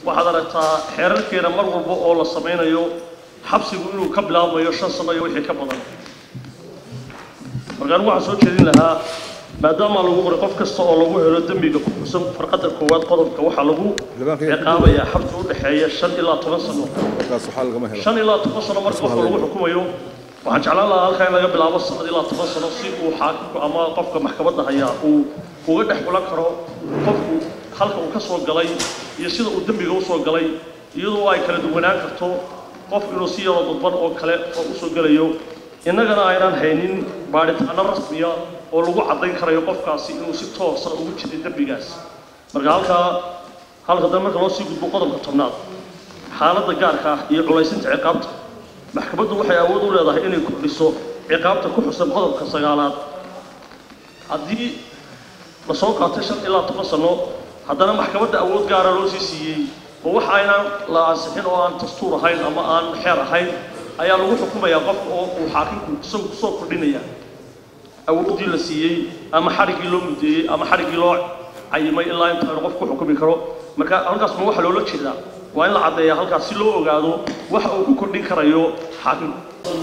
waxaad aragtaa xeerarkeena mar walba oo la samaynayo xabsigu inuu ka bilaabmayo shan sano iyo wixii ka badan marka anigu waxaan soo jeedin lahaa maadaama lagu qoray qof kasta oo lagu helo dembiga ku xusan farqadda koowaad qodobka waxaa lagu ciqaabayaa xabsi u dhexeeya shan ilaa toban sano markaas waxaa lagama helo shan ilaa toban sano marka qofka lagu xukumayo waxaan jeclaan lahaa halkaa in laga bilaabo sanad ilaa toban sano si uu xaakimku ama qofka maxkamadda hayaa uu uga dhex xulan karo qofku halka uu ka soo galay iyo sida uu dembiga usoo galay iyadoo ay kala duwanaan karto qof inuu si yaroo dadban oo kale oo usoo gelayo innagana aynaan haynin baadhitaano rasmiya oo lagu caddayn karayo qofkaasi inuu si toosa ugu jiray dembigaas marka halkaa halka dambe marka loo sii gudbo qodobka tobnaad xaaladda gaarka ah iyo culaysinta ciqaabta maxkamaddu waxay awood u leedahay inay kordhiso ciqaabta ku xusan qodobka sagaalaad haddii la soo qaatay shan ilaa toban sano haddana maxkamadda awood gaara loo sii siiyey oo wax aynaan la ansixin oo aan dastuur ahayn ama aan xeer ahayn ayaa lagu xukumayaa qofka oo uu xaakimku isagu kusoo kordhinaya awooddii la siiyey ama xadhiggii loo mudeeyey ama xadhiggii loo cayimay ilaa intaanu qof ku xukumi karo marka halkaas ma waxa loola jeedaa waa in la caddeeyaa halkaas si loo ogaado waxa uu ku kordhin karayo xaakimku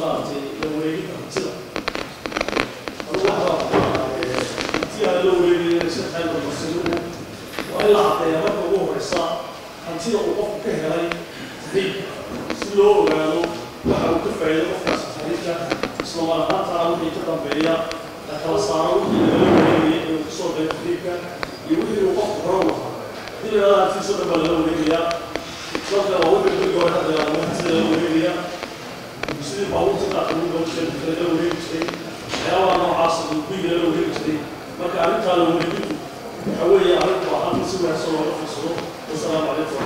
waa in la caddeeyaa marka ugu horeysa hantida uu qofku ka helay tahriibka si loo ogaado waxa uu ka faa'iido qofkaas tahriibka isla mar ahaantaana wixii ka dambeeya la kala saaro wixii lala wareegayay inuu kasoo galay tahriibka iyo wixii uu qofku hore u lahaa hadii la yidhahdo hantidiisa dhan baa lala wareegayaa sababta waa wixii guriga hore hadda yidhahdo hantida lala wareegayaa sidii baabuurta qaarka lagu gaban jiray lala wareegi jiray waxyaabaha noocaas uu guriga lala wareegi jiray marka arrintaa la wareegintu waxa weeye arrin baahan si wanaagsan looga fiirsado wasalaamu calaykum